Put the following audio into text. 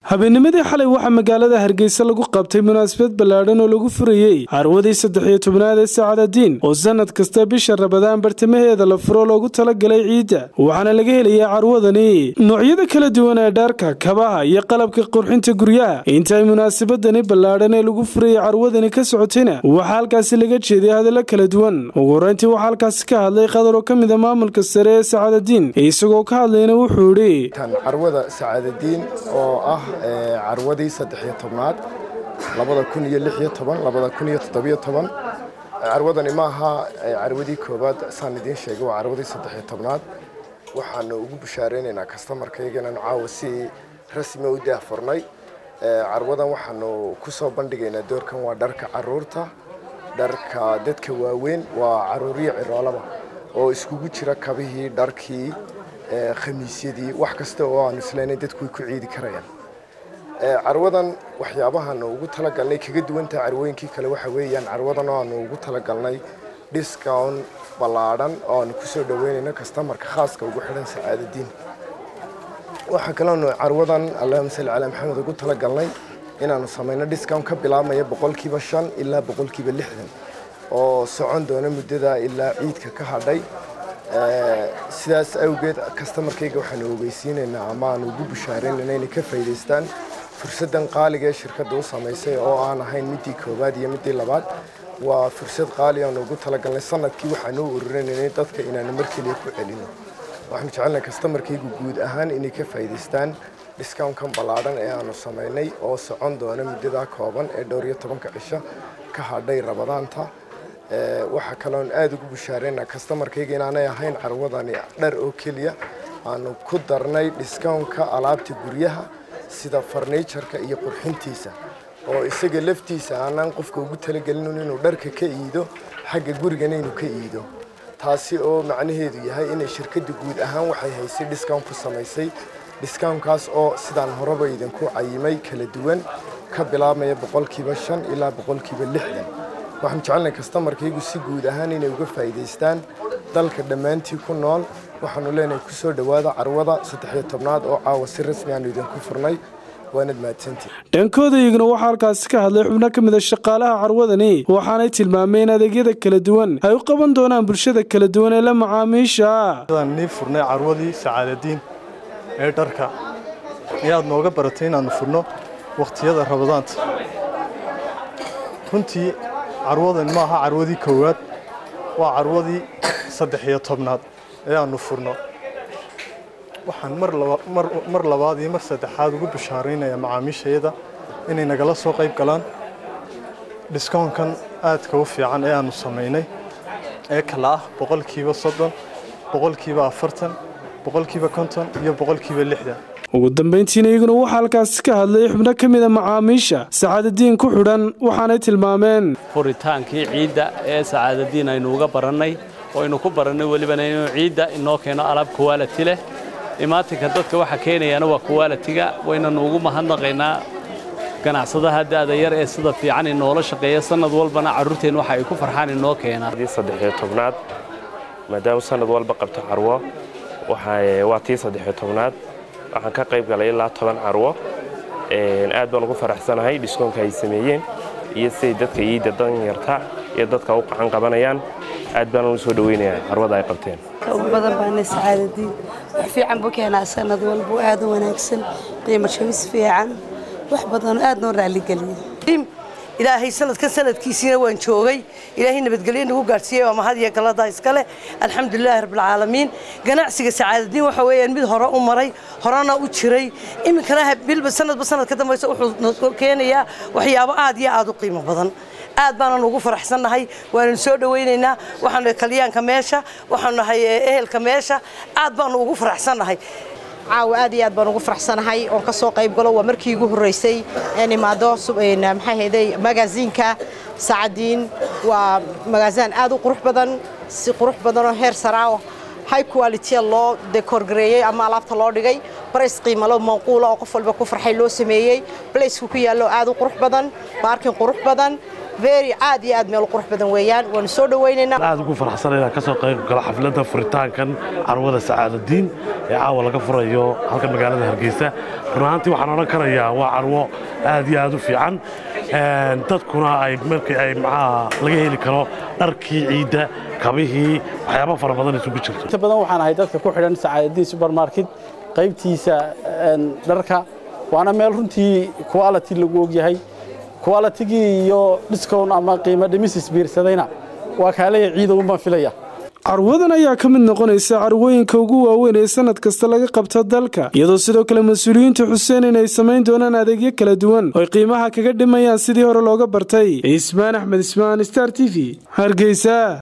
habeennimadii xalay waxaa magaalada hargeysa lagu qabtay munaasabad ballaadhan oo lagu furayey carwadii saddex iyo tobnaad ee saacadadiin oo sanad kasta bisha rabadaan bartamaheeda la furo loogu talagalay ciidda waxaana laga helayaa carwadani noocyada kala duwan ee dhaarka kabaha iyo qalabka qurxinta guryaha intaay munaasabadani ballaadhan ee lagu furayey carwadani ka socotayna waxaa halkaasi laga jeeday hadallo kala duwan ugu horeyntii waxaa halkaasi ka hadlay qadar oo ka mid a maamulka sare ee saacadadiin isagoo ka hadlayna wuxuu idhi carwada sacaadadiin oo ah carwadii saddexiyo tobnaad labada kun iyo lixiyo toban labada kun iyo toddobiyo toban carwadani ma aha carwadii koowaad saan idiin sheegay waa carwadii saddexiyo tobnaad waxaanu ugu bushaareynayna kastamarkayga inaanu caawa si rasmi u daahfurnay carwadan waxaanu ku soo bandhigaynaa doorkan waa dharka caruurta dharka dadka waaweyn waa caruuriyo ciroolaba oo iskugu jira kabihii dharkii khamiisyadii wax kasta oo aan islaynay dadku way ku ciidi karayaan carwadan waxyaabahaanu ugu talagalnay kaga duwantaha carwooyinkii kale waxa weeyaan carwadan oo aanu ugu talagalnay discount ballaadhan oo aanu kusoo dhaweynayno kastamarka khaaska ugu xidhan sacaadadiin waxaa kaloonu carwadan allahuma salli calaa maxamed ugu talagalnay inaanu samayno discount ka bilaabmaya boqolkiiba shan ilaa boqolkiiba lixdan oo socon doona muddada ilaa ciidka ka hadhay sidaas awgeed kastamarkayga waxaanu ogeysiinaynaa ama aanu ugu bushaaraynayna inay ka faa'iidaystaan fursaddan qaaliga ee shirkadda u samaysay oo aan ahayn midii koowaad iyo midii labaad waa fursad qaali aanu ugu talagalnay sanadkii waxaanu u ururinaynay dadka inaanu mar keliya ku celino waxaanu jecelnahay kastamarkaygu guud ahaan inay ka faa'iidaystaan discountkan ballaadhan ee aanu samaynay oo socon doona muddadaa kooban ee dhowr iyo tobanka cisho ka hadhay rabadaanta waxaa kaloon aada ugu bushaareynaa kastamarkayga inaanay ahayn carwadani dhar oo keliya aanu ku darnay discountka alaabta guryaha sida farniijarka iyo qurxintiisa oo isaga laftiisa aanaan qofka ugu talagelin inuu dharka ka iido xagga gurigana inuu ka iido taasi oo macnaheedu yahay inay shirkadda guud ahaan waxay haysay discount ku samaysay discountkaas oo sidaan horeba idinku cayimay kala duwan ka bilaabmaya boqolkiiba shan ilaa boqolkiiba lixdan waxaan jecelnahay kastamarkaygu si guud ahaan inay uga faa'iidaystaan dalka dhammaantii ku nool waxaanu leenahay ku soo dhowaada carwada saddexiyo tobnaad oo caawa si rasmi aanu idinku furnay waanad mahadsantii dhankooda iyaguna waxaa halkaasi ka hadlay xubno ka mid a shaqaalaha carwadani waxaanay tilmaameen adeegyada kala duwan ay u qaban doonaan bulshada kala duwan ee la macaamiisha nii furnay carwadii sacaadadiin ee dharka ayaad nooga baratay inaannu furno wakhtiyada rabadaanta runtii carwadan ma aha carwadii koowaad waa carwadii saddex iyo tobnaad ee aannu furno waxaan mar labaad iyo mar saddexaad ugu bishaaraynayaa macaamiishayada inay nagala soo qayb galaan dhiskoonkan aadka u fiican ee aannu samaynay ee kala ah boqolkiiba soddon boqolkiiba afartan boqolkiiba konton iyo boqolkiiba lixdan ugu dambayntiina iyaguna waxaa halkaasi ka hadlay xubno ka mid a macaamiisha sacaadadiin ku xidhan waxaanay tilmaameen furitaankii ciidda ee sacaadadiin aynu uga barannay oo aynu ku barannay welibana inuu ciidda inoo keeno alaab kuwaalati leh imaatinka dadka waxa keenayaana waa kuwaalatiga waynanu ugu mahadnaqaynaa ganacsadaha da'da yar ee sida fiican inoola shaqeeya sannad walbana carruurteen waxa ay ku farxaan inoo keenaan saddexiyo tobnaad maadaama sannad walba qabto carwo waa tii saddexiyo tobnaad waxaan ka qayb galay ilaa toban carwo aad baan ugu faraxsanahay dhiskoonka ay sameeyeen iyo siday dadka iidda danyarta iyo dadka u qacan qabanayaan aad baan ugu soo dhaweynayaa carwada ay qabteen ugu badan baana sacaadadiin wax fiican buu keenaa sanad walba aad u wanaagsan qiimo jabis fiican wax badan aad noo raalligeliya ilaahay sanadkan sanadkiisiina waan joogay ilaahay nabadgelyo nagu gaadhsiiyey waa mahad iyo galada iskale alxamdulilaahi rabbilcaalamiin ganacsiga sacaadadiin waxa weeyaan mid hore u maray horena u jiray iminkana bilba sanadba sanad ka dambaysa wuxuu keenayaa waxyaabo aad iyo aad u qiimo badan aad baanan ugu faraxsannahay waananu soo dhawaynaynaa waxaanu kalyaanka meesha waxaanu nahay ehelka meesha aad baanu ugu faraxsannahay caawa aad iyo aad baan ugu faraxsanahay oon ka soo qayb galo waa markii igu horreysay een imaado maxay hayday magaasiinka sacadiin waa magaasaan aad u qurux badan si qurux badanoo heer saraa high quality loo dekorgareeyey ama alaabta loo dhigay barays qiimalo manquula oo qof walba ku farxay loo sameeyey blaceku ku yaallo aad u qurux badan baarkin qurux badan very aad iyo aad meel u qurux badan weeyaan waanu soo dhawaynaynaa aad ugu faraxsan inaan ka soo qayb galo xafladda furitaankan carwada sacaadadiin ee caawa laga furayo halka magaalada hargeysa run ahaantii waxaan odhan karayaa waa carwo aad iyo aad u fiican dadkuna ay markii ay maxaa laga heli karo dharkii ciidda kabihii waxyaabo fara badan isugu jirto inta badan waxaan ahay dadka ku xidhan sacaadadiin supermarket qaybtiisa dharka waana meel runtii quality lagu ogyahay qualitygii iyo discount ama qiimo dhimis isbiirsadayna waa kaaleya ciidown baan filaya carwadan ayaa ka mid noqonaysa carwooyinka ugu waaweyn ee sanad kasta laga qabta dalka iyadoo sidoo kale mas-uuliyiintu xuseen inay samayn doonaan adeegyo kala duwan ooy qiimaha kaga dhimayaan sidii hore looga bartay ismaan axmed ismaan star t v hargeysa